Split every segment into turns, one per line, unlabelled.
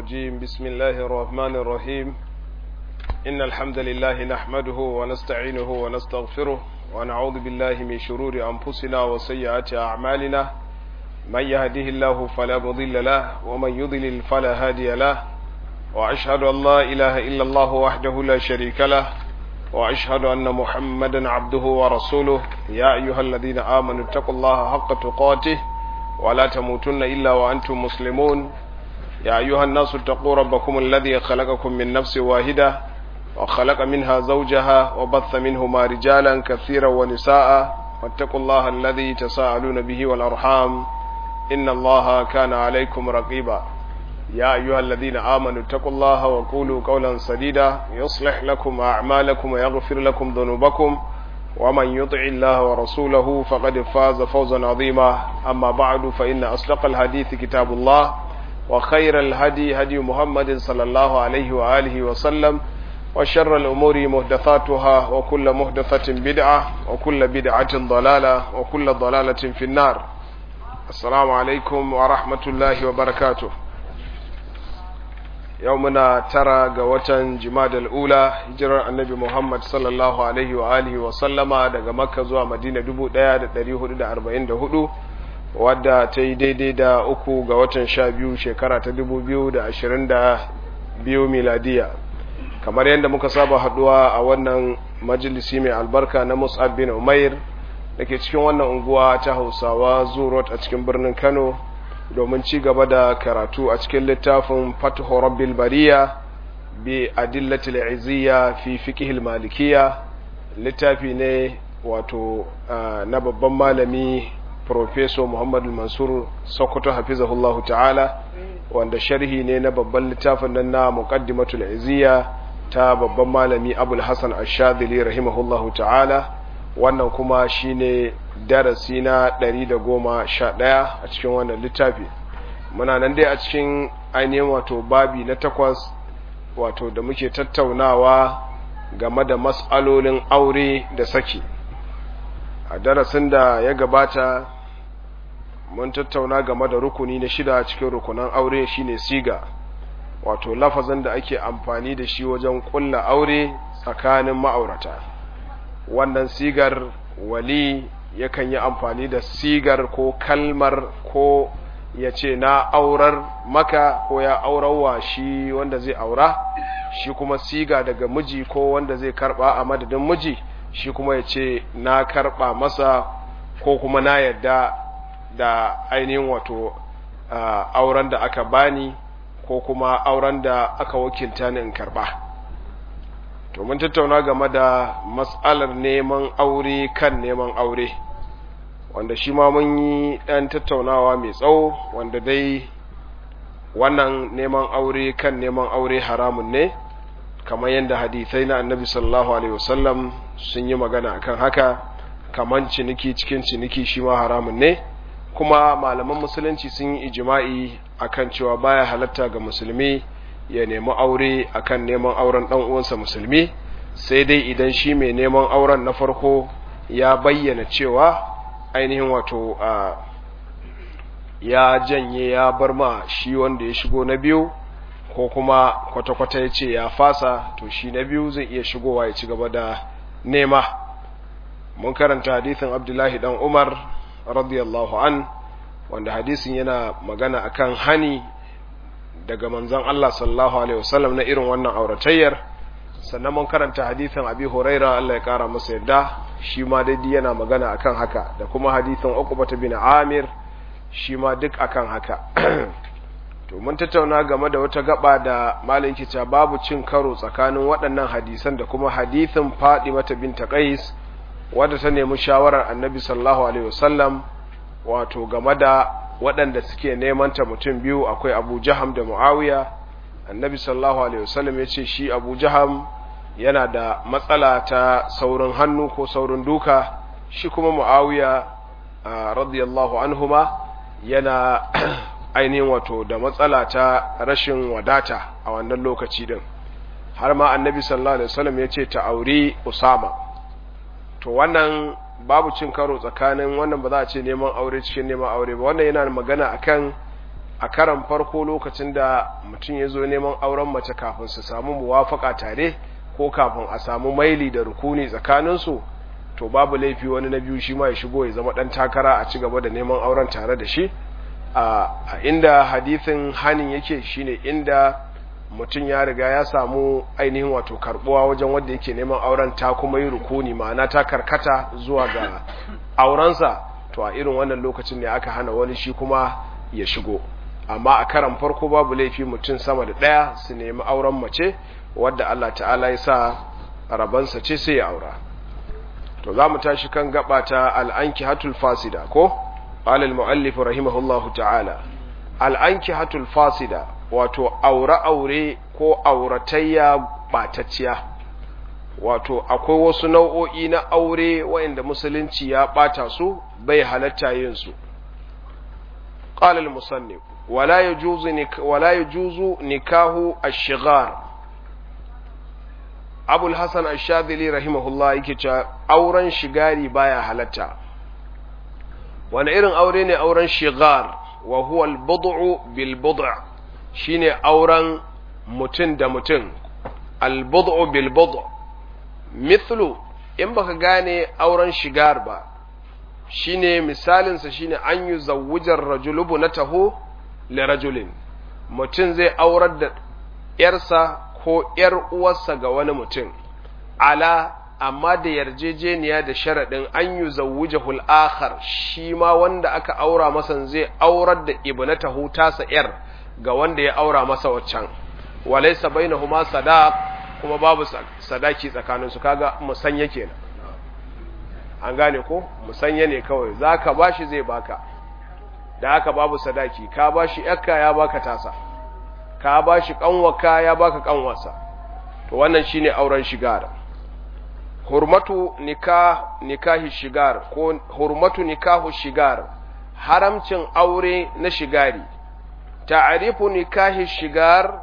الرجيم بسم الله الرحمن الرحيم إن الحمد لله نحمده ونستعينه ونستغفره ونعوذ بالله من شرور أنفسنا وسيئات أعمالنا من يهده الله فلا مضل له ومن يضلل فلا هادي له وأشهد أن لا إله إلا الله وحده لا شريك له وأشهد أن محمدا عبده ورسوله يا أيها الذين آمنوا اتقوا الله حق تقاته ولا تموتن إلا وأنتم مسلمون يا أيها الناس اتقوا ربكم الذي خلقكم من نفس واحدة وخلق منها زوجها وبث منهما رجالا كثيرا ونساء واتقوا الله الذي تساءلون به والأرحام إن الله كان عليكم رقيبا يا أيها الذين آمنوا اتقوا الله وقولوا قولا سديدا يصلح لكم أعمالكم ويغفر لكم ذنوبكم ومن يطع الله ورسوله فقد فاز فوزا عظيما أما بعد فإن أصدق الحديث كتاب الله وخير الهدي هدي محمد صلى الله عليه وآله وسلم وشر الأمور محدثاتها وكل محدثة بدعة وكل بدعة ضلالة وكل ضلالة في النار السلام عليكم ورحمة الله وبركاته yau muna tara ga watan jimadal ula hijirar annabi muhammad sallallahu alaihi wa alihi wa sallama daga makka zuwa madina 1444 wadda ta yi daidai da uku ga watan sha biyu shekara ta 2022 miladiya kamar yadda muka saba haduwa a wannan majalisi mai albarka na mus'ab bin umair da ke cikin wannan unguwa ta hausawa zurot a cikin birnin kano domin ci gaba da karatu a cikin littafin fatho rabbil bariya bi adillatil izziya fi fiqhil malikiya littafi ne wato na babban malami professor Muhammad Mansur Sokoto hafizahullah ta'ala wanda sharhi ne na babban littafin nan na muqaddimatul izziya ta babban malami Abul Hasan Ash-Shadhili rahimahullah ta'ala wannan kuma shine darasi na 111 a cikin wannan littafi muna nan dai a cikin ainihin wato babi na takwas wato da muke tattaunawa game da matsalolin aure da saki a darasin da ya gabata mun tattauna game da rukuni na shida cikin rukunan aure shine siga wato lafazin da ake amfani da shi wajen kulla aure tsakanin ma'aurata wannan sigar wali yakan yi amfani da sigar ko kalmar ko ya ce na aurar maka ko ya aurarwa shi wanda zai aura shi kuma siga daga miji ko wanda zai karba a madadin miji shi kuma ya ce na karba masa ko kuma na yadda da ainihin wato uh, auren da aka bani ko kuma auren da aka wakilta ni in karba to mun tattauna game da matsalar neman aure kan neman aure wanda shi ma mun yi ɗan tattaunawa mai tsawo wanda dai wannan neman aure kan neman aure haramun ne kamar yadda hadithai na annabi sallallahu alaihi wasallam sun yi magana akan haka kamar ciniki cikin ciniki shi ma haramun ne kuma malaman musulunci sun yi ijima'i akan cewa baya halatta ga musulmi ya nemi aure akan neman auren ɗan uwansa musulmi sai dai idan shi mai neman auren na farko ya bayyana cewa ainihin wato a ya janye ya bar ma shi wanda ya shigo na biyu ko kuma kwata-kwata ya ce ya fasa to shi na biyu zai iya shigowa ya ci gaba da nema mun karanta hadithin abdullahi dan umar radiyallahu an wanda hadisin yana magana akan hani daga manzon Allah sallallahu alaihi wasallam na irin wannan auratayyar sannan mun karanta hadithin abi huraira Allah ya kara masa yadda shi ma dai yana magana akan haka da kuma hadithin uqbah bin amir shi ma duk akan haka to mun tattauna game da wata gaba da malin kica babu cin karo tsakanin waɗannan hadisan da kuma hadithin Fatima binta Qais wadda ta nemi shawarar Annabi sallallahu alaihi wasallam wato game da waɗanda suke neman ta mutum biyu akwai Abu Jaham da Muawiya Annabi sallallahu alaihi wasallam ya ce shi Abu Jaham yana da matsala ta saurin hannu ko saurin duka shi kuma Muawiya radiyallahu anhuma yana ainihin wato da matsala ta rashin wadata a wannan lokaci din har ma Annabi sallallahu alaihi wasallam ya ce ta auri Usama to wannan babu cin karo tsakanin wannan ba za a ce neman aure cikin neman aure ba wannan yana magana akan a karan farko lokacin da mutum ya zo neman auren mace kafin su samu muwafaka tare ko kafin a samu maili da rukuni tsakaninsu to babu laifi wani na biyu shi ma ya shigo ya zama ɗan takara a ci gaba da neman auren tare da shi a inda hadithin hanin yake shine inda mutum ya riga ya samu ainihin wato karbuwa wajen wanda yake neman auren ta kuma yi rukuni ma'ana ta karkata zuwa ga aurensa to a irin wannan lokacin ne aka hana wani shi kuma ya shigo amma a karan farko babu laifi mutum sama da ɗaya su nemi auren mace wadda Allah ta'ala ya sa rabansa ce sai ya aura to za mu tashi kan gaba ta al'anki hatul fasida ko alal mu'allif rahimahullahu ta'ala al'anki hatul fasida wato aure-aure ko auratayya ɓatacciya wato akwai wasu nau'o'i na aure waɗanda musulunci ya ɓata su bai halatta yin su قال المصنف ولا يجوز نك ولا يجوز نكاح الشغار أبو الحسن الشاذلي رحمه الله yake auren shigari baya halatta wani irin aure ne auren shigar wa huwa al-bud'u bil bud' shine auren mutum da mutum al-bud'u bil bud' mithlu in baka gane auren shigar ba shine misalinsa shine an yi zawujar rajulubu na taho le rajulin mutum zai aurar da ‘yarsa ko ‘yar uwarsa ga wani mutum ala amma da yarjejeniya da sharaɗin an yi zawujahul akhar shi ma wanda aka aura masa zai aurar da ibnatahu tasa ‘yar ga wanda ya aura masa waccan walaisa bainahuma sadaq kuma babu sadaki tsakaninsu kaga musanya kenan an gane ko musanya ne kawai za ka ba shi zai baka da haka babu sadaki ka ba shi yakka ya baka tasa ka ba shi kanwaka ya baka kanwarsa to wannan shine auren shigar hurmatu nikah nikahi shigar ko hurmatu nikahu shigar haramcin aure na shigari ta'arifu nikahi shigar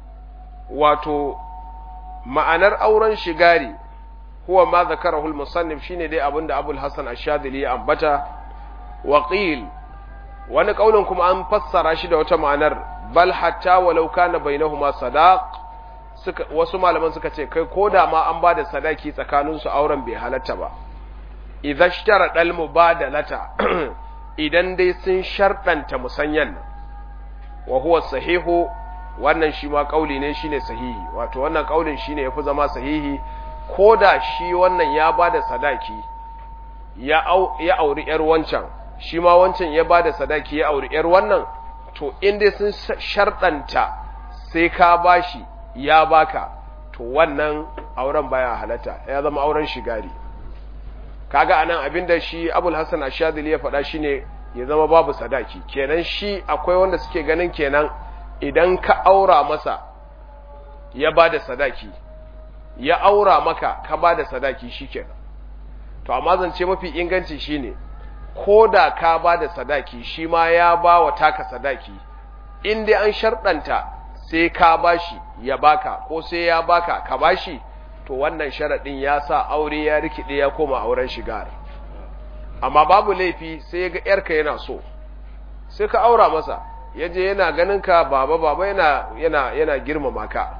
wato ma'anar auren shigari huwa ma zakarahu al-musannif shine dai abinda Abul Hasan Ash-Shadhili ya ambata wa qil wani kaulin kuma an fassara shi da wata ma'anar bal hatta walau kana bainahuma sadaq suka wasu malaman suka ce kai koda ma an bada sadaki tsakanin su auren bai halatta ba idza ishtara dal mubadalata idan dai sun sharɗanta musanyan wa huwa sahihu wannan shi ma kauli ne shine sahihi wato wannan kaulin shine yafi zama sahihi ko da shi wannan ya ba da sadaki ya auri ‘yar wancan, shi ma wancan ya ba da sadaki ya auri ‘yar wannan, to inda sun sharɗanta sai ka ba shi ya baka, to wannan auren baya halatta, ya zama auren shigari. Kaga anan abin da shi Abul Hassan Ashadili ya faɗa shi ne ya zama babu sadaki, kenan shi akwai wanda suke ganin kenan idan ka aura masa ya ba da sadaki. ya aura maka ka ba da sadaki shikenan to amma zance mafi inganci shine ko da ka ba da sadaki shi ma ya ba wa taka sadaki in dai an sharɗanta sai ka bashi ya baka ko sai ya baka ka bashi to wannan sharaɗin ya sa aure ya rikide ya koma auren shigar amma babu laifi sai ya ga yarka yana so sai ka aura masa ya je yana ganin ka baba baba yana yana yana girmama ka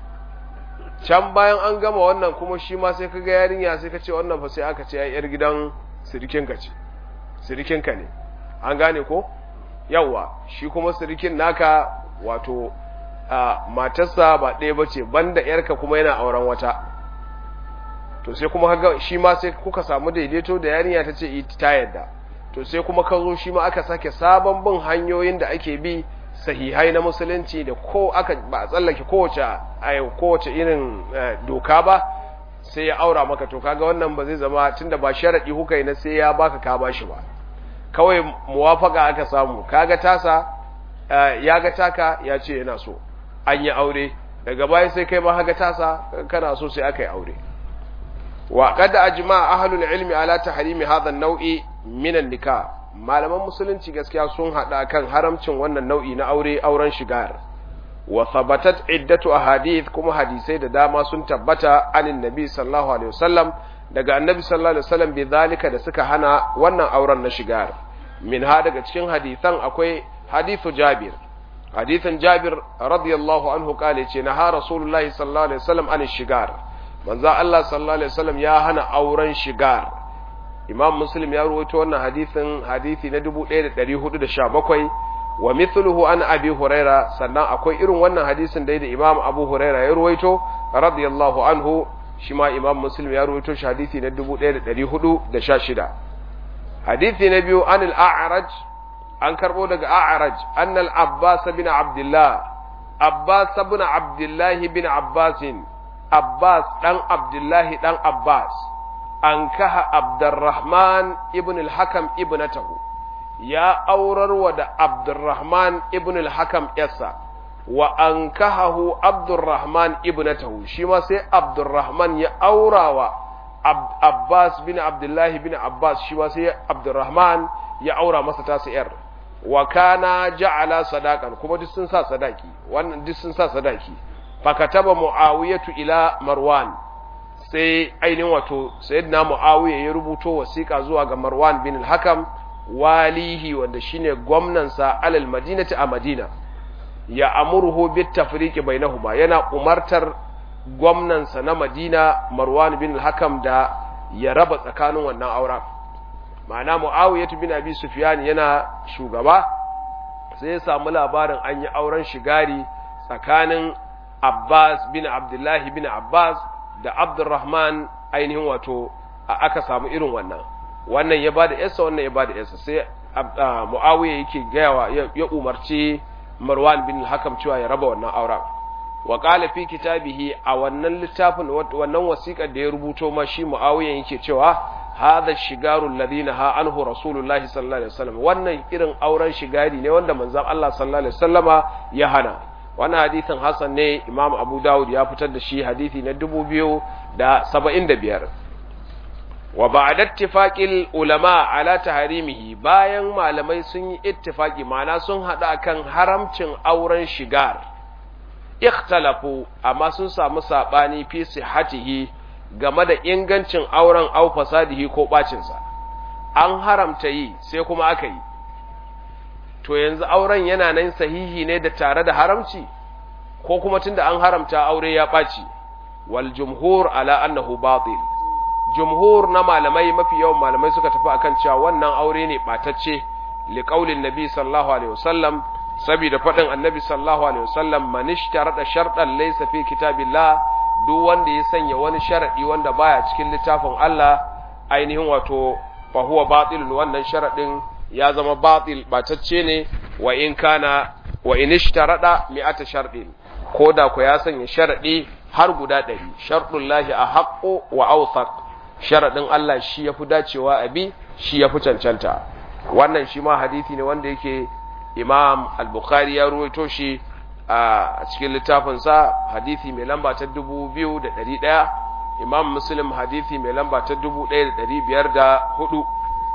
can bayan an gama wannan kuma shi ma sai ka ga yarinya sai ka ce wannan fa sai aka ce ai yar gidan sirikinka ce sirikinka ne an gane ko yawa shi kuma sirikin naka wato a matarsa ba ɗaya bace banda yarka kuma yana auren wata to sai kuma kaga shi ma sai kuka samu daidaito da yarinya ta ce ta yadda to sai kuma ka zo shi ma aka sake sabon bin hanyoyin da ake bi sahihai na musulunci da ko aka ba a tsallake kowace kowace irin doka ba sai ya aura maka to kaga wannan ba zai zama tunda ba sharadi kuka yi na sai ya baka ka bashi ba kawai muwafaka aka samu kaga tasa ya ga taka ya ce yana so an yi aure daga baya sai kai ma haka tasa kana so sai aka yi aure wa qad ajma ahlul ilmi ala tahrimi hadha an-naw'i min an-nikah malaman musulunci gaskiya sun hada kan haramcin wannan nau'i na aure auren shigar wa thabatat iddatu ahadith kuma hadisai da dama sun tabbata anin nabi sallallahu alaihi wasallam daga annabi sallallahu alaihi wasallam bi zalika da suka hana wannan auren na shigar min ha daga cikin hadisan akwai hadithu jabir hadithin jabir radiyallahu anhu kale ce na ha rasulullahi sallallahu alaihi wasallam an shigar manzo Allah sallallahu alaihi wasallam ya hana auren shigar imam muslim ya rawaito wannan hadithin hadithi na 1417 wa mithluhu an abi huraira sannan akwai irin wannan hadisin da imam abu huraira ya rawaito radiyallahu anhu shi ma imam muslim ya rawaito shi hadithi na 1416 hadithi na biyu an al-a'raj an karbo daga a'raj an al-abbas bin abdullah abbas bin abdullah bin abbas abbas dan abdullah dan abbas an kaha abdurrahman ibn al-hakam ibnatahu ya aurarwa da abdurrahman ibn al-hakam yasa wa an kahahu abdurrahman ibnatahu shi ma sai abdurrahman ya aurawa abbas bin abdullahi bin abbas shi ma sai abdurrahman ya aura masa tasu yar wa kana ja'ala sadaqan kuma duk sun sa sadaki wannan duk sun sa sadaki fakataba muawiyatu ila marwan sai ainihin wato sayyidina muawiya ya rubuto wasiƙa zuwa ga marwan bin al-hakam walihi wanda shine gwamnansa alal madinati a madina ya amurhu bit tafriqi bainahuma yana umartar gwamnansa na madina marwan bin al-hakam da ya raba tsakanin wannan auren ma'ana muawiya bin abi sufyan yana shugaba sai ya samu labarin an yi auren shigari tsakanin abbas bin abdullahi bin abbas da abdurrahman ainihin wato aka samu irin wannan wannan ya bada yasa wannan ya bada yasa sai muawiya yake gayawa ya umarci marwan bin hakam cewa ya raba wannan auren wa qala fi kitabihi a wannan littafin wannan wasiƙar da ya rubuto ma shi muawiya yake cewa hadha shigaru alladhina ha anhu rasulullahi sallallahu alaihi wasallam wannan irin auren shigari ne wanda manzon Allah sallallahu alaihi wasallama ya hana wannan hadisin hasan ne imam abu dawud ya fitar da shi hadisi na 2075 wa ba'da ittifaqil ulama ala taharimihi bayan malamai sun yi ittifaqi ma'ana sun hada akan haramcin auren shigar ikhtalafu amma sun samu sabani fi sihhatihi game da ingancin auren au fasadihi ko bacin sa an haramta yi sai kuma aka yi to yanzu auren yana nan sahihi ne da tare da haramci ko kuma tunda an haramta aure ya ɓaci wal jumhur ala annahu batil jumhur na malamai mafi yawan malamai suka tafi akan cewa wannan aure ne ɓatacce li qaulin nabi sallallahu alaihi wasallam saboda faɗin annabi sallallahu alaihi wasallam man ishtarada shartan laysa fi kitabillah duk wanda ya sanya wani sharadi wanda baya cikin littafin Allah ainihin wato fa huwa batilun wannan sharadin ya zama batil batacce ne wa in kana wa in ishtarada mi'ata sharɗin ko da ku ya sanya sharadi har guda ɗari sharɗun lahi a haƙo wa awthaq sharadin Allah shi yafi dacewa a bi shi yafi cancanta wannan shi ma hadisi ne wanda yake Imam Al-Bukhari ya ruwaito shi a cikin littafinsa hadisi mai lamba ta 2100 Imam Muslim hadisi mai lamba ta 1504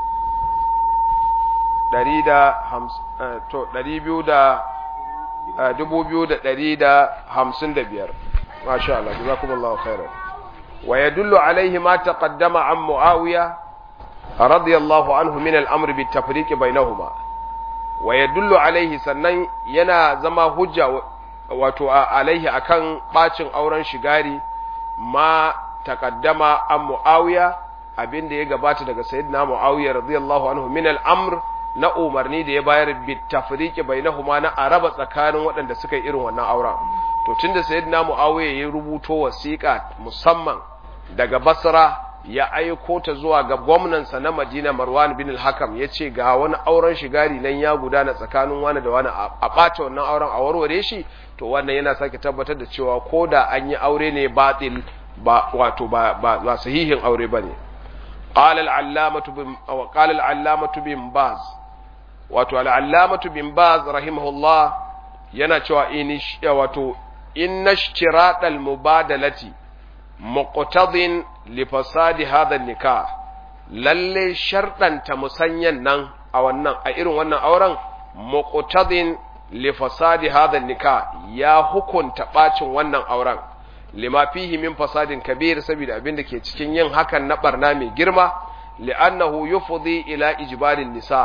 biyar masha Allah jazakumullahu khairan wa yadullu alaihi ma taqaddama an muawiya radiyallahu anhu min al-amr bit tafriq bainahuma wa yadullu alaihi sannan yana zama hujja wato alaihi akan bacin auren shigari ma taqaddama an muawiya abinda ya gabata daga sayyidina muawiya radiyallahu anhu min al-amr na umarni da ya bayar bitafriqi bainahuma na araba tsakanin waɗanda suka yi irin wannan auren to tunda sayyidina muawiya ya rubuto wasiƙa musamman daga basra ya aiko ta zuwa ga gwamnansa na madina marwan bin al-hakam ya ce ga wani auren shigari nan ya gudana tsakanin wani da wani a ɓata wannan auren a warware shi to wannan yana sake tabbatar da cewa ko da an yi aure ne batil ba wato ba ba sahihin aure bane قال العلامة بن وقال العلامة بن باز wato al'allamatu bin baz rahimahullah yana cewa wato inna shiraɗal mubadalati muqtadin li fasadi hadha nikah lalle sharɗanta musanyan nan a wannan a irin wannan auren muqtadin li fasadi hadha nikah ya hukunta bacin wannan auren lima fihi min fasadin kabir saboda abin da ke cikin yin hakan na barna mai girma li'annahu yufdi ila ijbalin nisa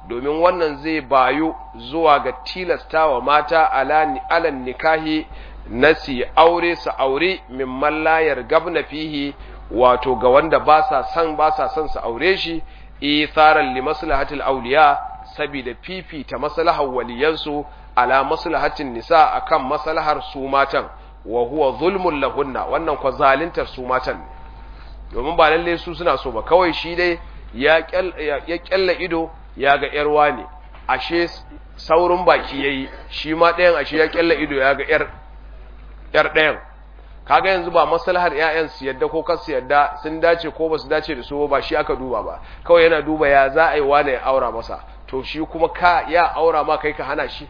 domin wannan zai bayu zuwa ga tilastawa mata alan nikahi nasi aure su aure mimman layar gabna fihi wato ga wanda ba sa son ba sa son su aure shi itharan li maslahatil awliya saboda fifita maslahar waliyansu ala maslahatin nisa akan maslahar su matan wa huwa zulmun lahunna wannan kwa zalintar su matan domin ba lalle su suna so ba kawai shi dai ya kyalla ido ya ga yarwa ne ashe saurin baki yayi shi ma ɗayan ashe ya kyalla ido ya ga yar yar ɗayan kaga yanzu ba maslahar ƴaƴan su yadda ko kar su yadda sun dace ko ba su dace da su ba shi aka duba ba kawai yana duba ya za a yi wane ya aura masa to shi kuma ka ya aura ma kai ka hana shi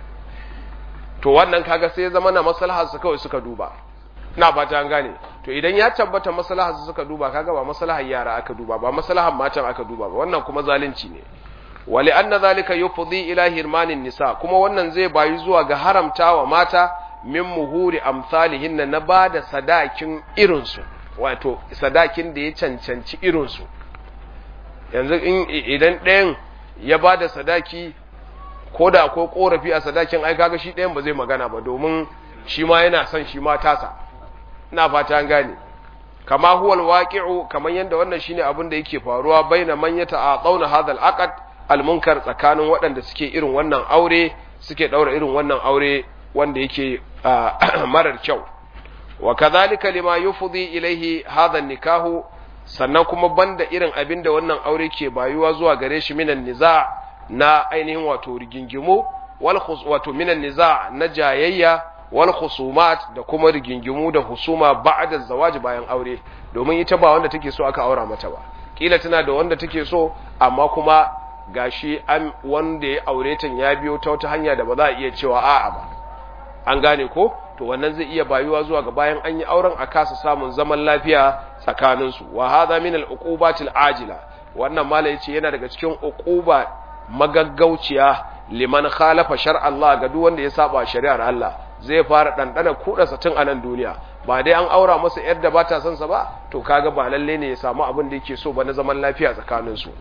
to wannan kaga sai zama na maslahar su kawai suka duba ina fata an gane to idan ya tabbata maslahar su suka duba kaga ba maslahar yara aka duba ba maslahar matan aka duba ba wannan kuma zalunci ne wali anna zalika yufdi ila hirmanin nisa kuma wannan zai bayi zuwa ga haramtawa mata min muhuri amsalihin na bada sadakin irinsu wato sadakin da ya cancanci irinsu yanzu idan ɗayan ya bada sadaki ko da akwai korafi a sadakin ai kaga shi ɗayan ba zai magana ba domin shi ma yana son shi ma tasa ina fata an gane kama huwal waqi'u kaman yanda wannan shine abin da yake faruwa baina man yata'aqawna hadha al-aqd al-munkar tsakanin waɗanda suke irin wannan aure suke daura irin wannan aure wanda yake marar kyau wa kadhalika lima yufdi ilayhi hadha nikahu sannan kuma banda irin abin da wannan aure ke bayuwa zuwa gare shi minan niza na ainihin wato rigingimu wal wato minan niza na jayayya wal khusumat da kuma rigingimu da husuma ba'da zawaji bayan aure domin ita ba wanda take so aka aura mata ba kila tana da wanda take so amma kuma gashi an wanda ya aure ta ya biyo ta wata hanya da ba za a iya cewa a'a ba an gane ko to wannan zai iya bayuwa zuwa ga bayan an yi auren a kasa samun zaman lafiya tsakanin su wa hadha min al uqubatil ajila wannan mala yace yana daga cikin uquba magaggauciya liman khalafa shar'a Allah ga duk wanda ya saba shari'ar Allah zai fara dandana kudarsa tun a nan duniya ba dai an aura masa yar da bata son sa ba to kaga ba lalle ne ya samu abin da yake so ba na zaman lafiya tsakanin su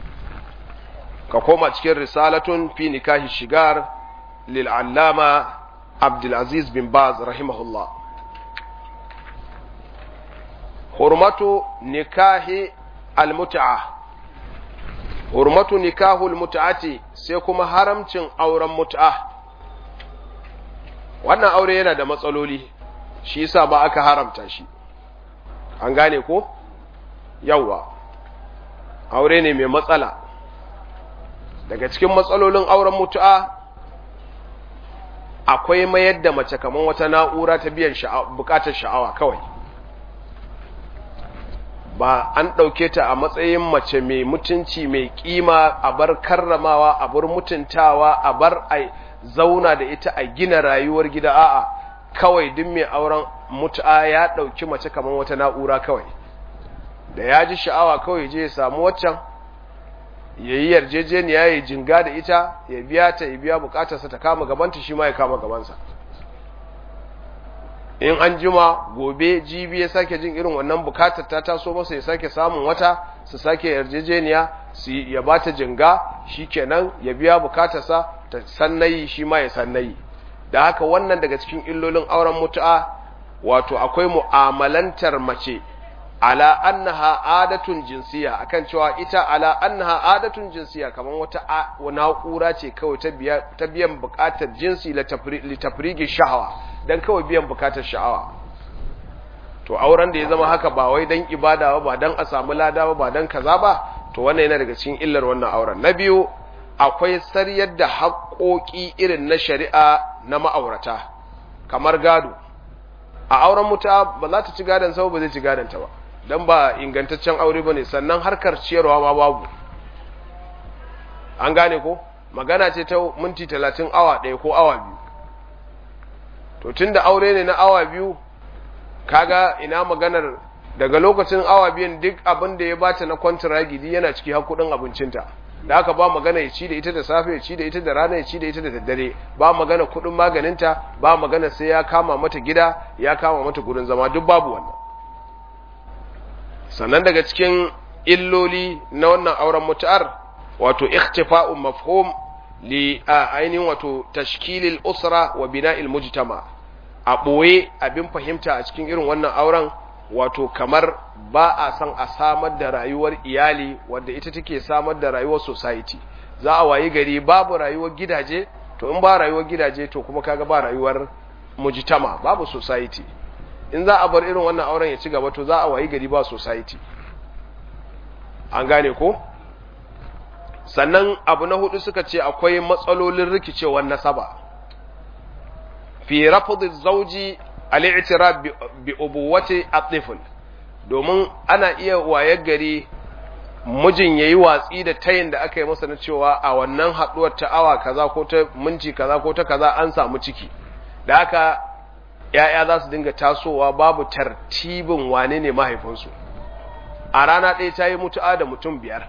ka koma cikin risalatun fi nikahi shigar lil allama abdul aziz bin baz rahimahullah hurmatu nikahi al mut'ah hurmatu nikahul mut'ati sai kuma haramcin auren mut'a wannan aure yana da matsaloli shi yasa ba aka haramta shi an gane ko yawa aure ne mai matsala daga cikin matsalolin auren mutu'a akwai mayar da mace kaman wata na'ura ta biyan bukatar sha'awa kawai ba an ɗauke ta a matsayin mace mai mutunci mai ƙima a bar karramawa a bar mutuntawa a bar a zauna da ita a gina rayuwar gida a'a kawai duk mai auren mutu'a ya ɗauki mace kamar wata na'ura kawai da ya ji sha'awa kawai je ya samu waccan ya yi yarjejeniya ya jinga da ita ya biya ta ya biya bukatarsa ta kama gabanta shi ma ya kama gabansa in an jima gobe jibi ya sake jin irin wannan bukatar ta taso masa ya sake samun wata su sake yarjejeniya su ya ba ta jinga shi kenan ya biya bukatarsa ta sannayi shi ma ya sannayi da haka wannan daga cikin illolin auren mutu'a wato akwai mu'amalantar mace ala annaha adatun jinsiya akan cewa ita ala annaha adatun jinsiya kamar wata na'ura ce kawai ta biyan bukatar jinsi litafrigi sha'awa dan kawai biyan bukatar sha'awa to auren da ya zama haka ba wai dan ibada ba ba dan a samu lada ba ba dan kaza ba to wannan yana daga cikin illar wannan auren na biyu akwai sariyar da haƙoƙi irin na shari'a na ma'aurata kamar gado a auren muta ba za ta ci gadon sau ba zai ci gadon ta ba dan ba ingantaccen aure bane sannan harkar ciyarwa ma babu an gane ko magana ce ta minti talatin awa ɗaya ko awa biyu to tun da aure ne na awa biyu kaga ina maganar daga lokacin awa biyan duk abin da ya bata na kwantiragidi yana ciki har kudin abincinta da aka ba magana ya ci da ita da safe ya ci da ita da rana ya ci da ita da daddare ba magana kudin maganinta ba magana sai ya kama mata gida ya kama mata gurin zama duk babu wannan sannan daga cikin illoli na wannan auren mutu'ar wato ikhtifa'un mafhum li ainihin wato tashkilil usra wa bina'il mujtama a ɓoye abin fahimta a cikin irin wannan auren wato kamar ba a san a samar da rayuwar iyali wadda ita take samar da rayuwar society za a wayi gari babu rayuwar gidaje to in ba rayuwar gidaje to kuma kaga ba rayuwar mujtama babu society in za a bar irin wannan auren ya ci gaba to za a wayi gari ba society an gane ko sannan abu na hudu suka ce akwai matsalolin rikicewar nasaba fi rafdhi zawji al-i'tiraf bi ubuwati at-tifl domin ana iya wayar gari mijin yayi watsi da tayin da aka yi masa na cewa a wannan haduwar ta awa kaza ko ta minti kaza ko ta kaza an samu ciki da haka ya'ya za su dinga tasowa babu tartibin wane ne mahaifinsu a rana ɗaya ta yi mutu'a da mutum biyar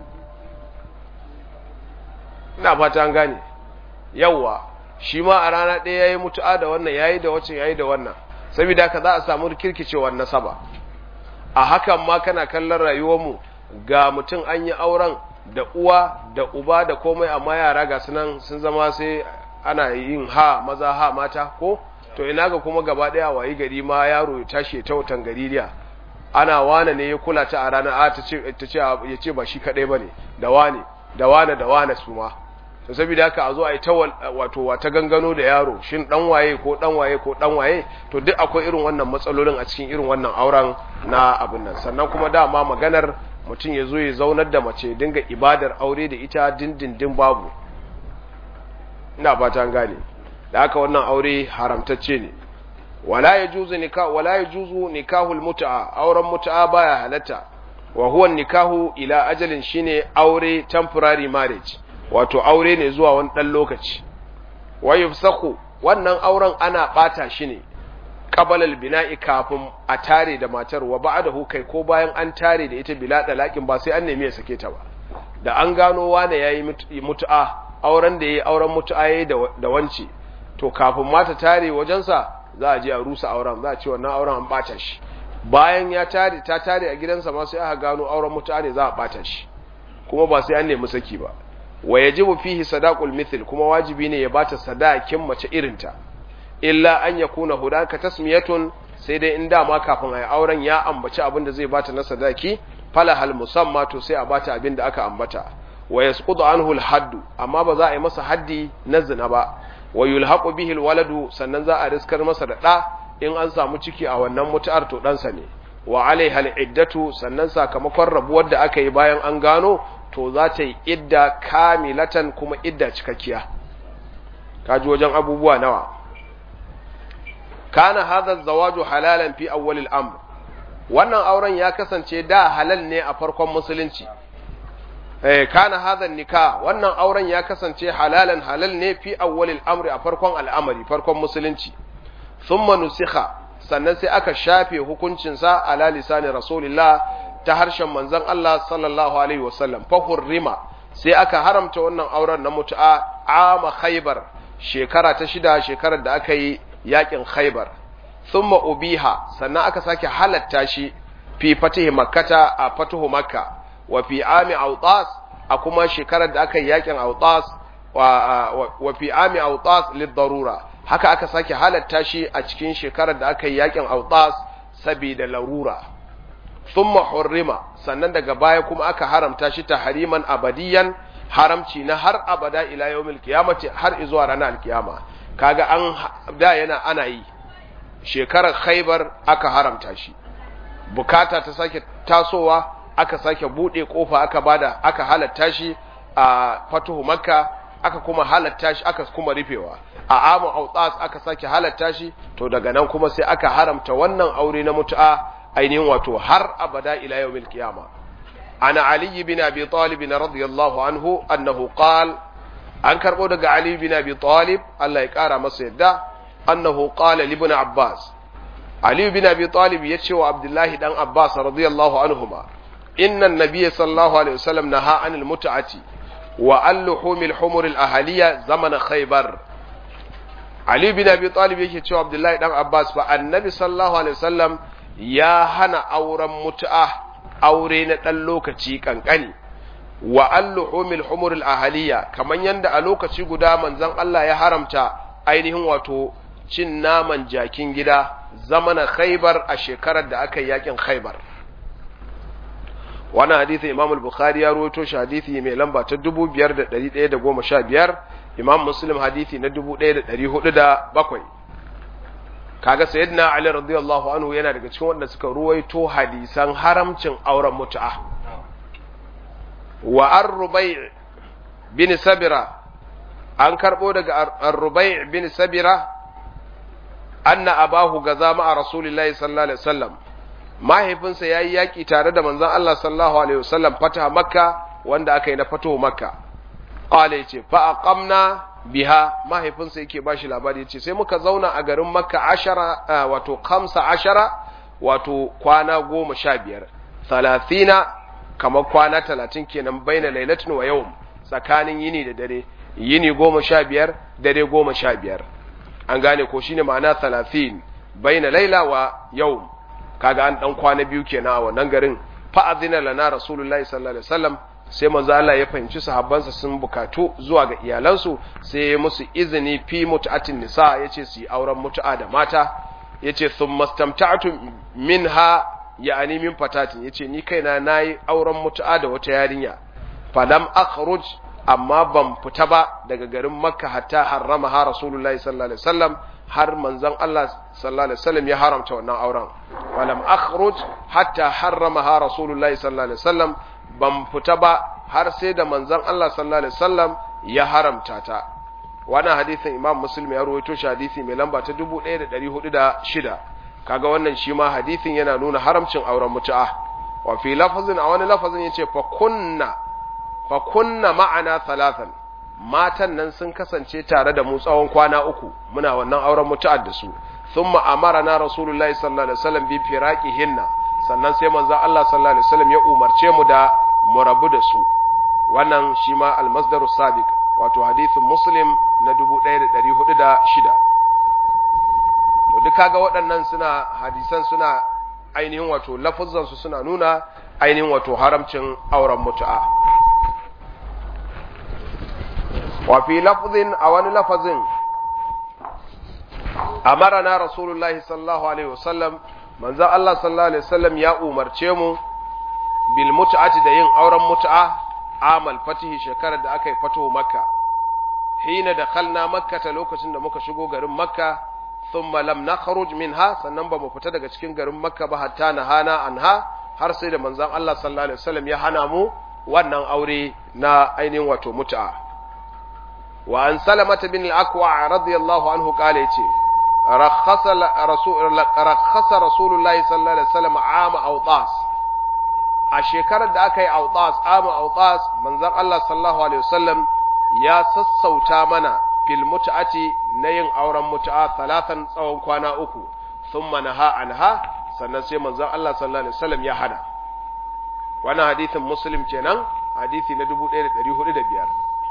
ina fata an gane yawwa shi ma a rana ɗaya ya yi mutu'a da wannan ya yi da wacce ya yi da wannan saboda haka za a samu kirkicewar nasaba a hakan ma kana kallon rayuwarmu ga mutum an yi auren da uwa da uba da komai amma yara ga sunan sun zama sai ana yin ha maza ha mata ko to ina ga kuma gaba ɗaya wayi gari ma yaro ya tashi ta wutan gaririya ana wane ne ya kula ta a ranar a ta ce ya ce ba shi kaɗai ba ne da wane da wane da wane su ma to saboda haka a zo a yi ta wato wata gangano da yaro shin dan waye ko dan waye ko dan waye to duk akwai irin wannan matsalolin a cikin irin wannan auren na abin nan sannan kuma dama maganar mutum ya zo ya zaunar da mace dinga ibadar aure da ita dindindin babu ina fata an gane da haka wannan aure haramtacce ne wala yajuzu nikah wala yajuzu nikahul mut'a auren mut'a baya halatta wa huwa nikahu ila ajalin shine aure temporary marriage wato aure ne zuwa wani dan lokaci wa yufsaku wannan auren ana bata shi ne qabala albina'i kafin a tare da matar wa ba'dahu kai ko bayan an tare da ita bila dalakin ba sai an nemi ya sake ta ba da an gano wane yayi mutu'a auren da yayi auren mutu'a yayi da wance to kafin mata tare wajensa za a je a rusa auren za a ce wannan auren an bata shi bayan ya tare ta tare a gidansa ma sai aka gano auren mutu'a ne za a bata shi kuma ba sai an nemi saki ba wa yajibu fihi sadaqul mithl kuma wajibi ne ya bata sadakin mace irinta illa an yakuna hudaka tasmiyatun sai dai in dama kafin ayi auren ya ambaci abin da zai bata na sadaki fala hal musamma to sai a bata abin da aka ambata wa yasqutu anhu al haddu amma ba za a yi masa haddi na zina ba wa yulhaqu bihi al waladu sannan za a riskar masa da da in an samu ciki a wannan mutu'ar to ɗansa ne wa alaiha al iddatu sannan sakamakon rabuwar da aka yi bayan an gano to za ta yi idda kamilatan kuma idda cikakkiya kaji wajen abubuwa nawa kana hadha zawaju halalan fi awwal al-amr wannan auren ya kasance da halal ne a farkon musulunci eh kana hadha nikah wannan auren ya kasance halalan halal ne fi awwal al-amr a farkon al'amari farkon musulunci thumma nusikha sannan sai aka shafe hukuncin sa ala lisani rasulillah ta harshen manzon Allah sallallahu alaihi wasallam fa hurrima sai aka haramta wannan auren na mutu'a ama khaybar shekara ta shida shekarar da aka yi yakin khaybar thumma ubiha sannan aka sake halatta shi fi fatihi makkata a fatuhu makka wa fi ami autas a kuma shekarar da aka yi yakin autas wa, wa fi ami autas lid darura haka aka sake halatta shi a cikin shekarar da aka yi yakin autas saboda larura thumma hurrima sannan daga baya kuma aka haramta shi tahriman abadiyan haramci na har abada ila yawmil qiyamati har zuwa ranar alkiyama kaga an da yana ana yi shekarar khaybar aka haramta shi bukata ta sake tasowa aka sake bude kofa aka bada aka halatta shi a fatuhu makka aka kuma halatta shi aka kuma rufewa a amu autas aka sake halatta shi to daga nan kuma sai aka haramta wannan aure na mutu'a ainihin wato har abada ila yawmil qiyama ana ali bin abi talib radiyallahu anhu annahu qala an karbo daga ali bin abi talib Allah ya kara masa yadda annahu qala li ibn abbas ali bin abi talib yace wa abdullahi dan abbas radiyallahu anhuma inna an-nabiy sallallahu alaihi wasallam naha anil mut'ati wa al-luhumil humur al-ahliya zaman khaybar ali bin abi talib yake cewa abdullahi dan abbas fa annabi sallallahu alaihi wasallam ya hana auren mutu'a aure na ɗan lokaci ƙanƙani wa alluhumil humuril ahaliya kaman yanda a lokaci guda manzon Allah ya haramta ainihin wato cin naman jakin gida zamana khaybar a shekarar da aka yi yakin khaybar wannan hadisi Imam al-Bukhari ya rawaito shi hadisi mai lamba ta 5115 Imam Muslim hadisi na 1407 kaga sayyidina Ali radiyallahu anhu yana daga cikin wanda suka ruwaito hadisan haramcin auren mutu'a wa ar-Rubai' bin Sabira an karbo daga ar-Rubai' bin Sabira anna abahu gaza ma'a Rasulillahi sallallahu alaihi wasallam mahaifinsa ya yi yaƙi tare da manzan Allah sallallahu Alaihi wasallam fata makka wanda aka yi na fato makka ƙwale ya ce fa'aƙamna biha mahaifinsa yake ba shi labari ya ce sai muka zauna a garin makka ashara wato kamsa ashara wato kwana goma sha biyar talatina kamar kwana talatin kenan baina lailatin wa yau tsakanin yini da dare yini goma sha biyar dare goma sha biyar an gane ko shine ma'ana talatin baina laila wa yau kaga an dan kwana biyu kenan a wannan garin fa azina lana rasulullahi sallallahu alaihi wasallam sai manzo Allah ya fahimci sahabbansa sun bukatu zuwa ga iyalansu sai ya musu izini fi mut'atin nisa yace su yi auren mutu'a da mata yace thumma stamta'tu minha ya'ani min fatatin yace ni kaina nayi auren mutu'a da wata yarinya falam akhruj amma ban fita ba daga garin makka hatta harrama ha rasulullahi sallallahu alaihi wasallam har manzon Allah sallallahu alaihi wasallam ya haramta wannan auren walam akhruj hatta harramaha rasulullahi sallallahu alaihi wasallam ban fita ba har sai da manzon Allah sallallahu alaihi wasallam ya haramta ta wannan hadisin Imam Muslim ya rawaito shi hadisi mai lamba ta 1406 kaga wannan shi ma hadisin yana nuna haramcin auren mutu'a wa fi lafazin a wani lafazin yace fa kunna fa kunna ma'ana thalathan matan nan sun kasance tare da mu tsawon kwana uku muna wannan auren mutu'ar da su thumma amarana rasulullahi sallallahu alaihi wasallam bi firaqihinna sannan sai manzo Allah sallallahu alaihi wasallam ya umarce mu da mu rabu da su wannan shi ma almasdaru sabiq wato hadithin muslim na 1406 to duk kaga waɗannan suna hadisan suna ainihin wato lafuzan su suna nuna ainihin wato haramcin auren mutu'a وفي لفظ أو لفظ أمرنا رسول الله صلى الله عليه وسلم من ذا الله صلى الله عليه وسلم يا أمر تيمو بالمتعة دين أورا متعة عام الفتح شكرا دا أكي فتح مكة حين دخلنا مكة لوكة دا مكة شقو غرم مكة ثم لم نخرج منها سننبا مفتدى cikin garin Makka ba hatta nahana anha har sai da manzon Allah sallallahu alaihi wasallam ya hana mu wannan aure na ainihin wato mut'a وعن سلمة بن الأكوع رضي الله عنه قال يتي رخص رسول رخص رسول الله صلى الله عليه وسلم عام أوطاس a shekarar da aka yi autas ama autas manzon Allah sallallahu alaihi wasallam ya sassauta mana fil mut'ati na yin auren mut'a talatan tsawon kwana uku thumma naha anha sannan sai manzon Allah sallallahu alaihi wasallam ya hana wannan hadisin muslim kenan hadisi na 1405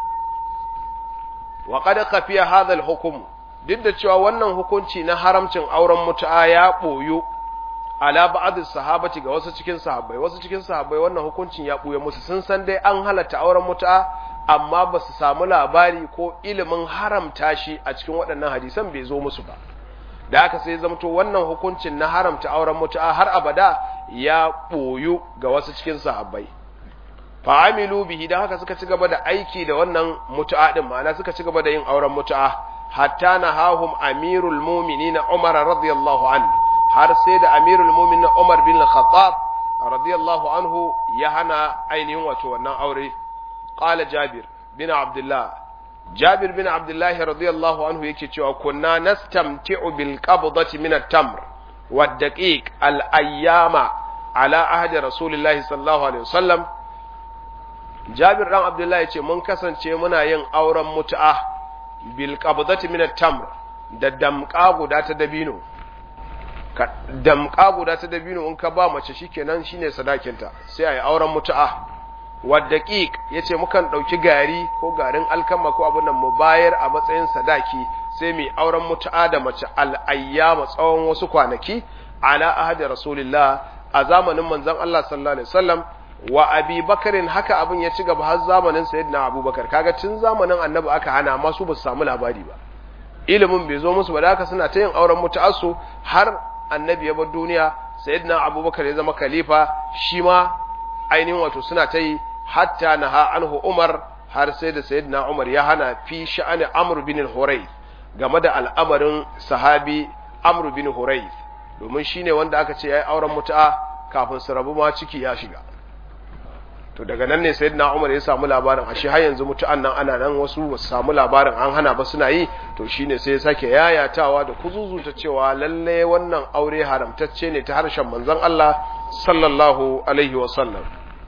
wa qad khafiya hadha al-hukm duk da cewa wannan hukunci na haramcin auren mutu'a ya boyu ala ba'd sahabati ga wasu cikin sahabbai wasu cikin sahabbai wannan hukuncin ya boye musu sun san dai an halatta auren mutu'a amma ba su samu labari ko ilimin haramta shi a cikin waɗannan hadisan bai zo musu ba da haka sai zamto wannan hukuncin na haramta auren mutu'a har abada ya boyu ga wasu cikin sahabbai fa'amilu bihi dan haka suka ci gaba da aiki da wannan mutu'a din ma'ana suka ci gaba da yin auren mutu'a hatta nahahum amirul mu'minin Umar radiyallahu anhu har sai da amirul mu'minin Umar bin Khattab radiyallahu anhu ya hana ainihin wato wannan aure qala Jabir bin Abdullah Jabir bin Abdullah radiyallahu anhu yake cewa kunna nastamti'u bil qabdati min at-tamr wad daqiq al ayyama ala ahdi rasulillahi sallallahu alaihi wasallam Jabir dan Abdullahi ce mun kasance muna yin auren mutu'a bil qabdati min at-tamr da damqa guda ta dabino ka damqa guda ta dabino in ka ba mace shikenan shine sadakinta sai ayi auren mutu'a wa daqiq yace mukan dauki gari ko garin alkama ko abun nan mu bayar a matsayin sadaki sai mu auren mutu'a da mace al-ayyama tsawon wasu kwanaki ala ahadi rasulillah a zamanin manzon Allah sallallahu alaihi wasallam wa abi bakarin haka abin ya ci gaba har zamanin sayyidina abubakar kaga tun zamanin annabi aka hana amma su ba su samu labari ba ilimin bai zo musu ba da haka suna ta yin auren mutu'assu har annabi ya bar duniya sayyidina abubakar ya zama khalifa shi ma ainihin wato suna ta yi hatta naha anhu umar har sai da sayyidina umar ya hana fi sha'ani amr bin al game da al'amarin sahabi amr bin hurayth domin shine wanda aka ce yayi auren mutu'a kafin su rabu ma ciki ya shiga to daga nan ne sayyidina Umar ya samu labarin ashe har yanzu mutu'an nan ana nan wasu ba su samu labarin an hana ba suna yi to shine sai ya sake yayatawa da kuzuzuta cewa lalle wannan aure haramtacce ne ta harshen manzon Allah sallallahu alaihi wa sallam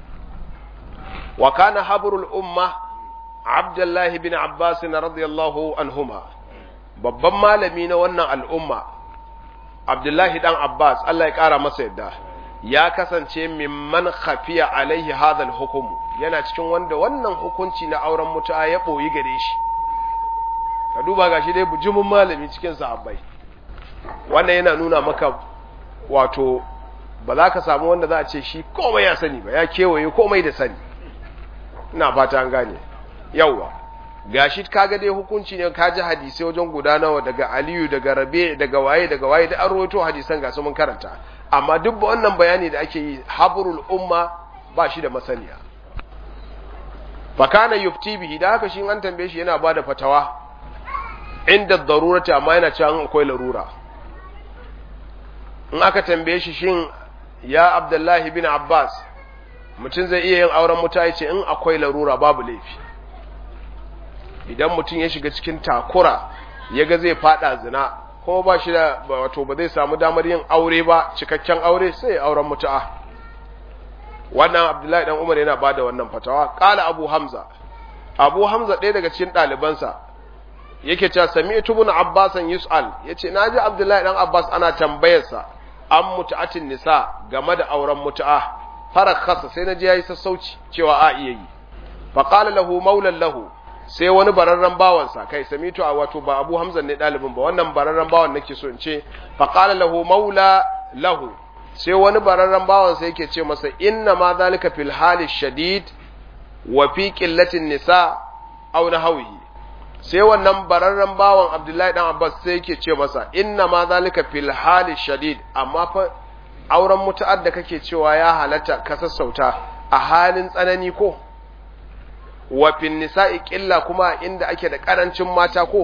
wa kana habrul umma Abdullahi bin Abbas radiyallahu anhuma babban malami na wannan al'umma Abdullahi dan Abbas Allah ya kara masa yadda ya kasance mimman khafiya alaihi hadal hukumu yana cikin wanda wannan hukunci na auren mutu'a ya boyi gare shi ka duba gashi dai bujumin malami cikin sahabbai wannan yana nuna maka wato ba za ka samu wanda za a ce shi komai ya sani ba ya kewaye komai da sani ina fata an gane yawwa gashi kaga dai hukunci ne ka ji hadisai wajen guda nawa daga Aliyu daga Rabi daga waye daga waye da an rawaito hadisan ga su mun karanta amma duk wannan bayani da ake yi habrul umma ba shi da masaniya fa kana yufti bihi da haka shi an tambaye shi yana bada fatawa inda darurati amma yana cewa akwai larura in aka tambaye shi shin ya Abdullahi bin Abbas mutum zai iya yin auren mutane ce in akwai larura babu laifi idan mutum ya shiga cikin takura ya ga zai fada zina kuma ba shi da wato ba zai samu damar yin aure ba cikakken aure sai auren mutu'a wannan abdullahi dan umar yana bada wannan fatawa qala abu hamza abu hamza ɗaya daga cikin ɗalibansa yake cewa sami'tu ibn abbasan yus'al yace naji abdullahi dan abbas ana tambayarsa an mutu'atin nisa game da auren mutu'a farakhasa sai naji yayi sassauci cewa a iya yi fa qala lahu maulan lahu sai wani bararren bawansa kai samitu a wato ba abu hamzan ne ɗalibin ba wannan bararren bawan nake so in ce faƙala lahu maula lahu sai wani bararren bawansa yake ce masa inna ma zalika fil hali shadid wa fi qillatin nisa aw nahwihi sai wannan bararren bawan abdullahi dan abbas sai yake ce masa inna ma zalika fil hali shadid amma fa auren mutu'ar da kake cewa ya halatta ka sassauta a halin tsanani ko wa fin nisa'i ƙilla kuma inda ake da ƙarancin mata ko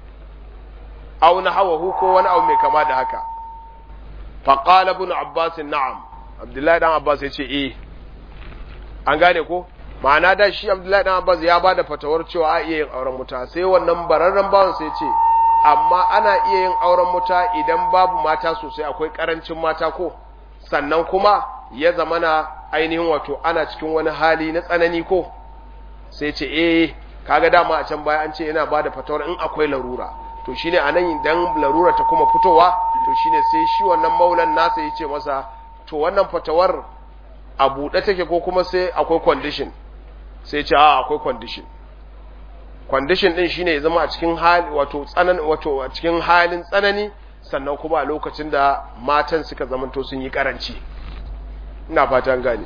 aw na hawahu ko wani abu mai kama da haka fa qala ibn abbas na'am abdullahi dan abbas ya ce eh an gane ko ma'ana da shi abdullahi dan abbas ya bada fatawar cewa a iya yin auren muta sai wannan bararren bawan sai ce amma ana iya yin auren muta idan babu mata sosai akwai ƙarancin mata ko sannan kuma ya zamana ainihin wato ana cikin wani hali na tsanani ko sai ce eh kaga dama a can baya an ce yana bada fatawar in akwai larura to shine anan idan larura ta kuma fitowa to shine sai shi wannan maulan nasa ya ce masa to wannan fatawar a buɗe take ko kuma sai akwai condition sai ce a akwai condition condition din shine ya zama a cikin hali wato tsanan wato a cikin halin tsanani sannan kuma a lokacin da matan suka zamanto sun yi karanci ina fatan gane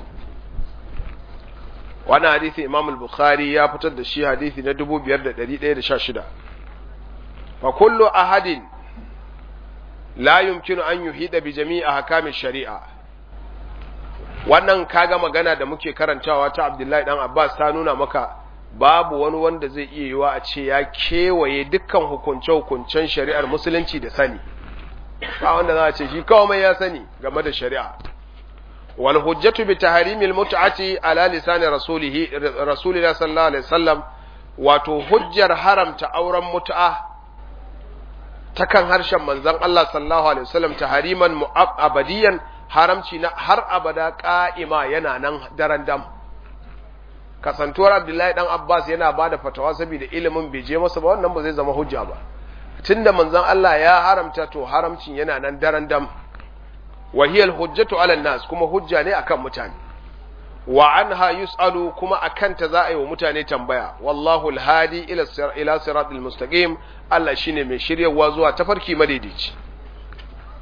wannan hadisi Imam al-Bukhari ya fitar da shi hadisi na 5116 fa kullu ahadin la yumkinu an yuhida bi jami'i ahkami shari'a wannan kaga magana da muke karantawa ta Abdullahi dan Abbas ta nuna maka babu wani wanda zai iya yiwa a ce ya kewaye dukkan hukunce-hukuncen shari'ar musulunci da sani ba wanda za a ce shi kawai ya sani game da shari'a wal hujjatu bi tahrimil mut'ati ala lisan rasulih rasulillah sallallahu alaihi wasallam wato hujjar haramta auren mut'a ta kan harshen manzon Allah sallallahu alaihi wasallam tahriman mu'abadiyan haramci na har abada qa'ima yana nan daren dam kasantuwar Abdullahi dan Abbas yana bada fatawa saboda ilimin bai je masa ba wannan ba zai zama hujja ba tunda manzon Allah ya haramta to haramcin yana nan daren dam wa hiya al-hujjatu 'ala nas kuma hujja ne akan mutane wa anha yus'alu kuma akan ta za a yi wa mutane tambaya wallahu al-hadi ila ila siratil mustaqim Allah shine mai shiryawa zuwa tafarki madaidaici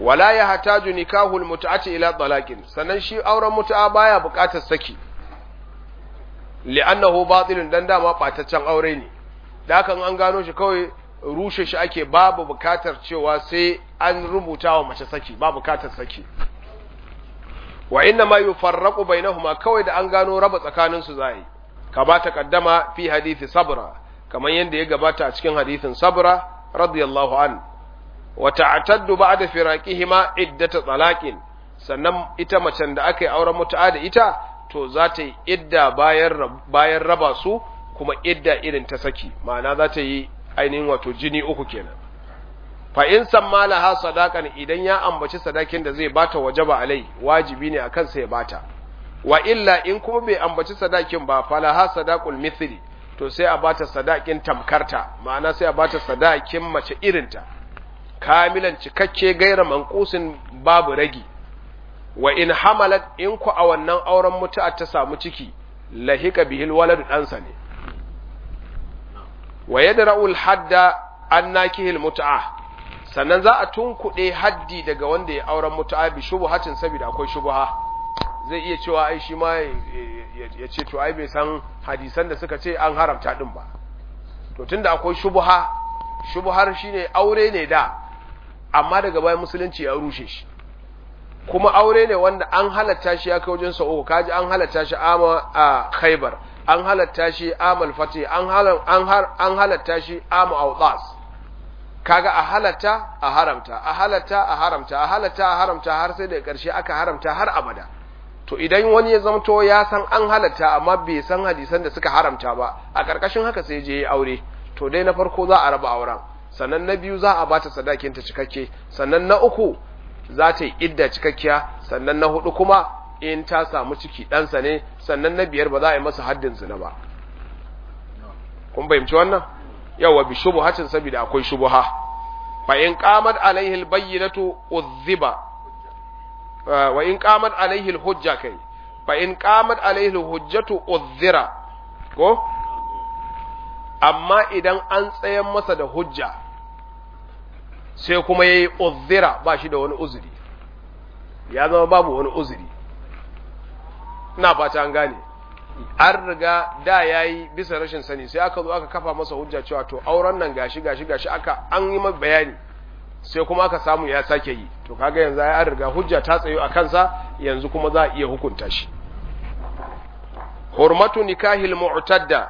wala ya hataju nikahul mutu'ati ila talaqin sannan shi auren mutu'a baya buƙatar saki li'annahu batilun dan dama bataccen aure ne da hakan an gano shi kawai rushe shi ake babu buƙatar cewa sai an rubuta wa mace saki ba buƙatar saki wa inna ma yufarraqu bainahuma kawai da an gano raba tsakanin su zai kama taqaddama fi hadisi sabra kamar yadda ya gabata a cikin hadisin sabra radiyallahu an wa ta'taddu ba'da firaqihima iddata talaqin sannan ita macen da aka yi auren mutu'a da ita to za ta yi idda bayan bayan raba su kuma idda irin ta saki ma'ana za ta yi ainihin wato jini uku kenan fa in sammalaha sadaqan idan ya ambaci sadakin da zai bata wajaba alai wajibi ne akan sa ya bata wa illa in kuma bai ambaci sadakin ba falaha sadaqul mithli to sai a bata sadakin tamkarta ma'ana sai a bata sadakin mace irinta kamilan cikakke gaira manqusin babu ragi wa in hamalat in ku a wannan auren mutu'a ta samu ciki lahika bihil waladu ɗansa ne wa yadra'ul hadda an nakihil mutu'a sannan za a tunkuɗe haddi daga wanda ya auren mutu'a bi shubuhatin saboda akwai shubuha zai iya cewa ai shi ma ya ce to ai bai san hadisan da suka ce an haramta din ba to tunda akwai shubuha shubuhar shine aure ne da amma daga bayan musulunci ya rushe shi kuma aure ne wanda an halatta shi ya kai wajen sa'o kaji an halatta shi ama a khaybar an halatta shi amal fati an an halatta shi ama awdas kaga a halatta a haramta a halatta a haramta a halatta a haramta har sai da ƙarshe aka haramta har abada to idan wani ya zamto ya san an halatta amma bai san hadisan da suka haramta ba a ƙarƙashin haka sai je ya aure to dai na farko za a raba auren sannan na biyu za a bata sadakin ta cikakke sannan na uku za ta yi idda cikakkiya sannan na hudu kuma in ta samu ciki ɗansa ne sannan na biyar ba za a yi masa haddin zina ba kun fahimci wannan yawa bi shubuhatin saboda akwai shubuha fa in qamat alaihi albayyinatu udhiba wa in qamat alaihi alhujja kai fa in qamat alaihi alhujjatu udhira ko amma idan an tsayan masa da hujja sai kuma yayi udhira ba shi da wani uzuri ya zama babu wani uzuri ina fata an gane an riga da ya yi bisa rashin sani sai aka zo aka kafa masa hujja cewa to auren nan gashi gashi gashi aka an yi mai bayani sai kuma aka samu ya sake yi to kaga yanzu ya an riga hujja ta tsayo a kansa yanzu kuma za a iya hukunta shi hurmatu nikahil mu'tadda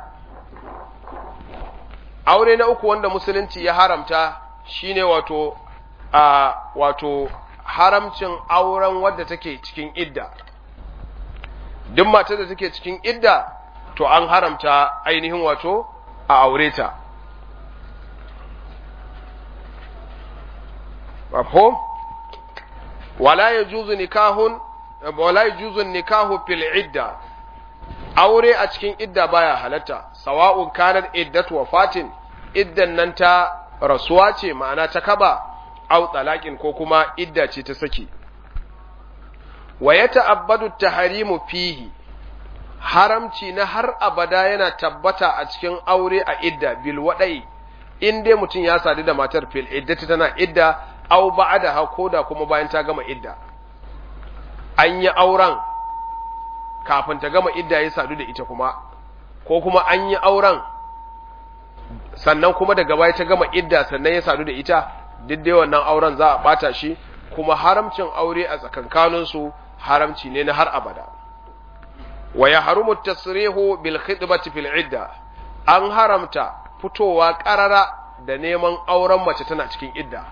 aure na uku wanda musulunci ya haramta shine wato a wato haramcin auren wadda take cikin idda duk matar da take cikin idda to an haramta ainihin wato a aure ta mafhum wala yajuzu nikahun wala yajuzu nikahu fil idda aure a cikin idda baya halatta sawa'un kanat iddatu wafatin iddan nan ta rasuwa ce ma'ana ta kaba au talaqin ko kuma idda ce ta saki wa ya ta'abbadu taharimu fihi haramci na har abada yana tabbata a cikin aure a idda bil wadai in dai mutum ya sadu da matar fil iddati tana idda au ba'da ha koda kuma bayan ta gama idda an yi auren kafin ta gama idda ya sadu da ita kuma ko kuma an yi auren sannan kuma daga baya ta gama idda sannan ya sadu da ita duk dai wannan auren za a bata shi kuma haramcin aure a tsakankaninsu haramci ne na har abada wa ya harumu tasrihu bil khidbati fil idda an haramta fitowa karara da neman auren mace tana cikin idda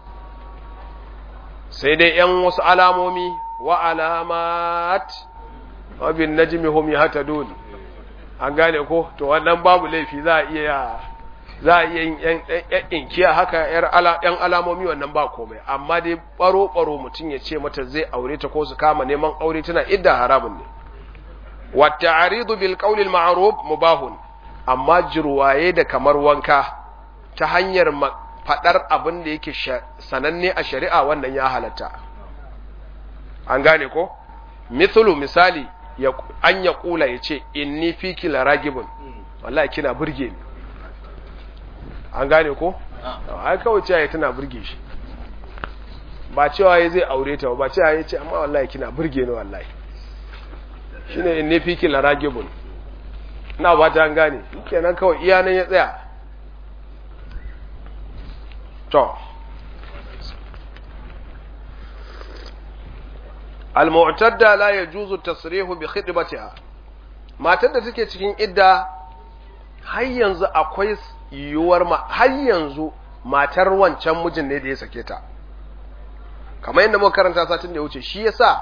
sai dai yan wasu alamomi wa alamat wa bin najmi hum yahtadun an gane ko to wannan babu laifi za a iya za a iya yin inkiya haka ‘yan alamomi wannan ba komai amma dai ɓaro-ɓaro mutum ya ce mata zai aure ta ko su kama neman aure tana idda haramun ne wata aridu bil ƙaunil ma'aruf mubahun amma jirwaye da kamar wanka ta hanyar faɗar abin da yake sananne a shari'a wannan ya halatta an gane ko mithlu misali an ya kula ya ce inni fiki laragibun wallahi kina burge ni an gane ko ai kawai ce tana burge shi ba cewa ya zai aure ta ba cewa ya ce amma wallahi kina burge ni wallahi shine in ne fiki laragibun ina ba ta gane kenan kawai iya nan ya tsaya to al-mu'tadda la yajuzu tasrihu bi khidmatiha matar da take cikin idda har yanzu akwai yiwuwar ma har yanzu matar wancan mijin ne da ya sake ta kamar yadda muka karanta satin da ya wuce shi yasa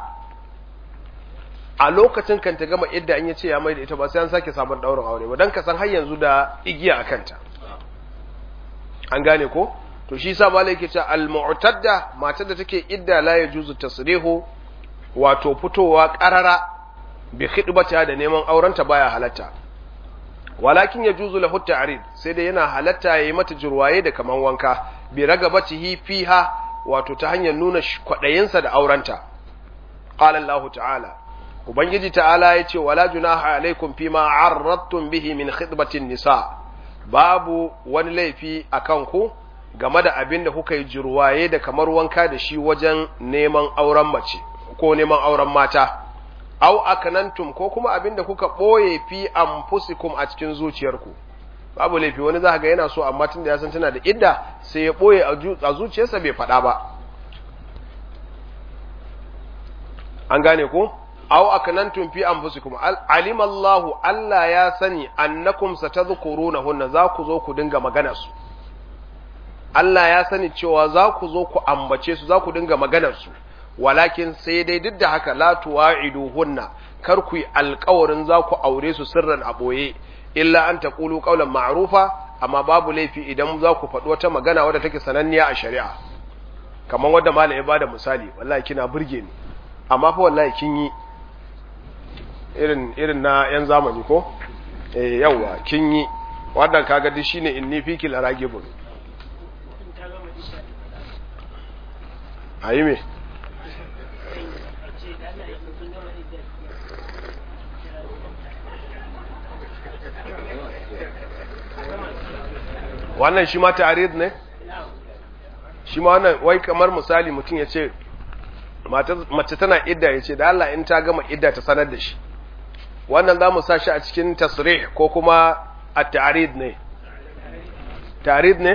a lokacin kan ta gama idda in yace ya mai da ita ba sai an sake sabon daurin aure ba dan ka san har yanzu da igiya a kanta an gane ko to shi yasa malai yake cewa al-mu'tadda matar da take idda la yajuzu tasrihu wato fitowa qarara bi khidbata da neman aurenta baya halatta walakin yajuzu lahu ta'rid sai dai yana halatta yayi mata jirwaye da kaman wanka bi ragabatihi fiha wato ta hanyar nuna kwadayinsa da aurenta qala Allah ta'ala ubangiji ta'ala yace wala junaha alaikum fima arradtum bihi min khidbatin nisa babu wani laifi akan ku game da abin da kuka yi jirwaye da kamar wanka da shi wajen neman auren mace ko neman auren mata au akanantum ko kuma abin da kuka ɓoye fi anfusikum a cikin zuciyarku babu laifi wani za ga yana so amma tun da ya san tana da idda sai ya ɓoye a zuciyarsa bai faɗa ba an gane ko au akanantum fi anfusikum alima Allahu Allah ya sani annakum satadhkurunahunna za ku zo ku dinga magana su Allah ya sani cewa za ku zo ku ambace su za ku dinga maganar su walakin sai dai duk da haka la tuwa'iduhunna kar ku yi alƙawarin za ku aure su sirran a boye illa an taqulu qawlan ma'rufa amma babu laifi idan za ku faɗi wata magana wadda take sananniya a shari'a kamar wadda malam ya bada misali wallahi kina burge ni amma fa wallahi kin yi irin irin na yan zamani ko eh yawa kin yi wannan kaga duk shine inni fiki laragibun ayi me wannan shi ma ta'arid ne shi ma wannan wai kamar misali mutum ya ce mace tana idda ya ce da Allah in ta gama idda ta sanar da shi wannan za mu sa shi a cikin tasrih ko kuma a ta'arid ne ta'arid ne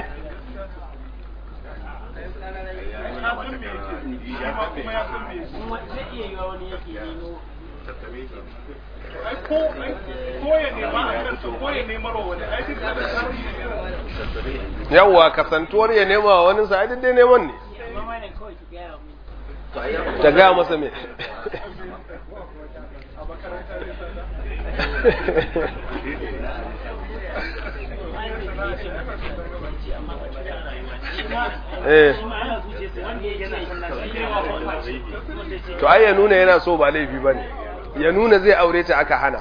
yawwa kasantuwar ya nema wa wani sa dai neman ne ta gaya masa me to ai ya nuna yana so ba laifi ba ne ya nuna zai aure ta aka hana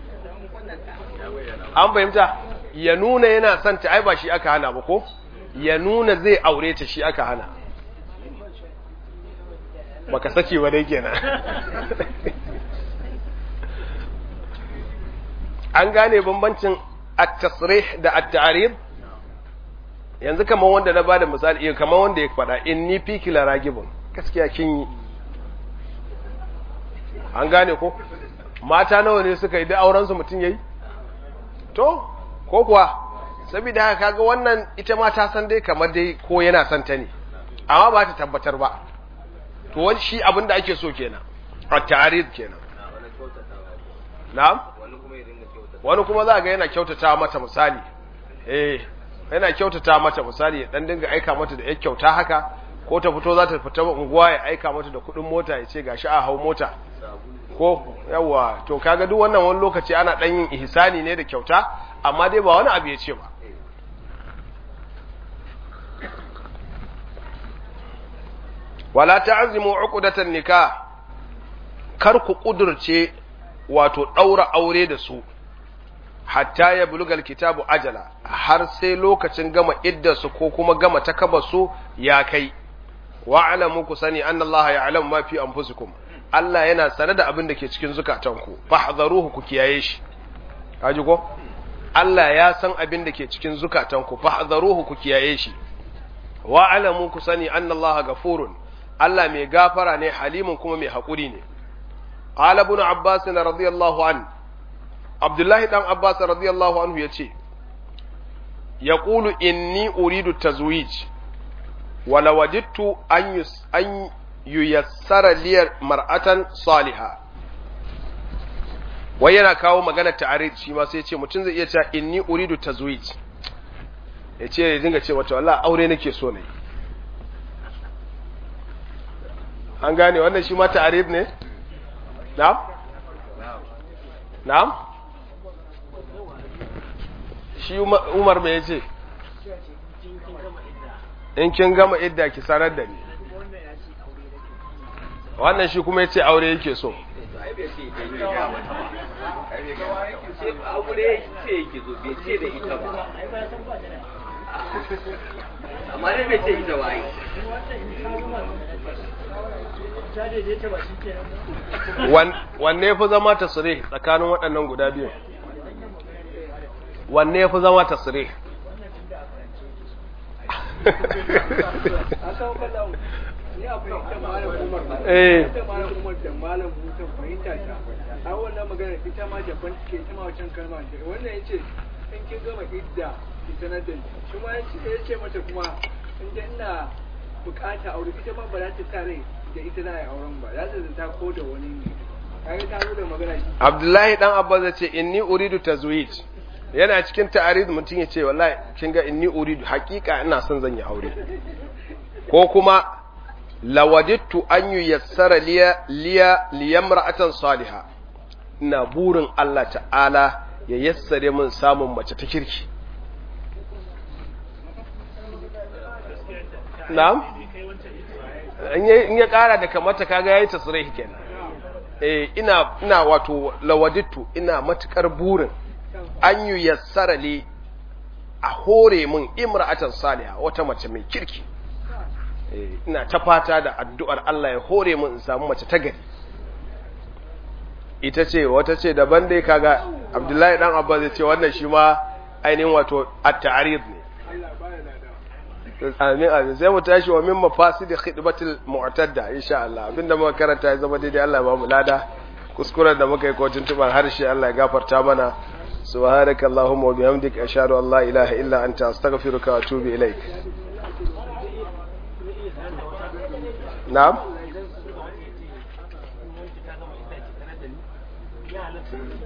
an fahimta ya nuna yana son ta ai ba shi aka hana ba ko ya nuna zai aure ta shi aka hana baka sake ba dai kenan an gane bambancin at-tasrih da at-ta'rib yanzu kamar wanda na bada misali kamar wanda ya faɗa inni fiki la ragibun gaskiya kin yi an gane ko mata nawa ne suka yi da auren su mutun yayi to ko kuwa saboda haka kaga wannan ita ma ta san dai kamar dai ko yana son ta ne amma ba ta tabbatar ba to wani shi abinda ake so kenan at-ta'rid kenan na'am wani kuma za ga yana kyautata mata misali eh yana kyautata mata misali ya dan dinga aika mata da yar kyauta haka ko ta fito za ta fita unguwa ya aika mata da kudin mota ya ce gashi a hau mota ko yawa to kaga duk wannan wani lokaci ana dan yin ihsani ne da kyauta amma dai ba wani abu ya ce ba wala ta'zimu uqdatan nikah kar ku kudurce wato daura aure da su hatta ya bulugal kitabu ajala har sai lokacin gama iddarsu ko kuma gama takabarsu ya kai wa alamu ku sani anna Allah ya'lamu ma fi anfusikum Allah yana sane da abin da ke cikin zukatanku fahdharuhu ku kiyaye shi kaji ko Allah ya san abin da ke cikin zukatanku fahdharuhu ku kiyaye shi wa alamu ku sani anna Allah gafurun Allah mai gafara ne halimun kuma mai haƙuri ne qala ibn abbas radiyallahu an abdullahi dan abbas radiyallahu anhu yace yaqulu inni uridu tazwij wala wajidtu an yus an yuyassara li mar'atan salihah wai yana kawo magana ta'arid shi ma sai ce mutum zai iya cewa inni uridu tazwij ya ce ya dinga ce wata wallahi aure nake so ne an gane wannan shi ma ta'arid ne na'am na'am shi Umar me yace in kin gama idda ki sanar da ni wannan shi kuma yace aure yake so
aure ce yake zo bai ce da ita ba amma dai bai ce ita ba ai
wanne fi zama tasiri tsakanin waɗannan guda biyu wanne fi zama tasiri
eh malam umar da malam musa fahimta ta a wannan magana ita ma daban take ita ma wancan kalma ce wannan yace in kin gama idda ki sanar da ni shi ma ya ce mata kuma in da ina bukata aure ita ma ba za ta sa rai da ita za a yi auren ba za ta zanta ko da wani ne kaga ta zo da magana
Abdullahi dan Abbas ya ce inni uridu tazwij yana cikin ta'arid mutum ya ce wallahi kin ga inni uridu hakika ina son zan yi aure ko kuma lawajidtu an yuyassara liya liya liyamra'atan salihah ina burin Allah ta'ala ya yassare min samun mace ta kirki na'am in ya kara da kamata kaga yayi tasrih kenan eh ina ina wato lawajidtu ina matukar burin an yuyassara li a hore min imra'atan salihah wata mace mai kirki ina ta fata da addu'ar Allah ya hore mu in samu mace ta gari ita ce wata ce daban dai kaga Abdullahi dan Abbas ya ce wannan shi ma ainihin wato at-ta'rid ne amin amin sai mu tashi wa min mafasid khidmatil mu'tadda insha Allah abinda muka karanta ya zama daidai Allah ya ba mu lada kuskuren da muka yi ko tuntuban harshe Allah ya gafarta mana subhanakallahumma wa bihamdika ashhadu an la ilaha illa anta astaghfiruka wa atubu ilaik na'am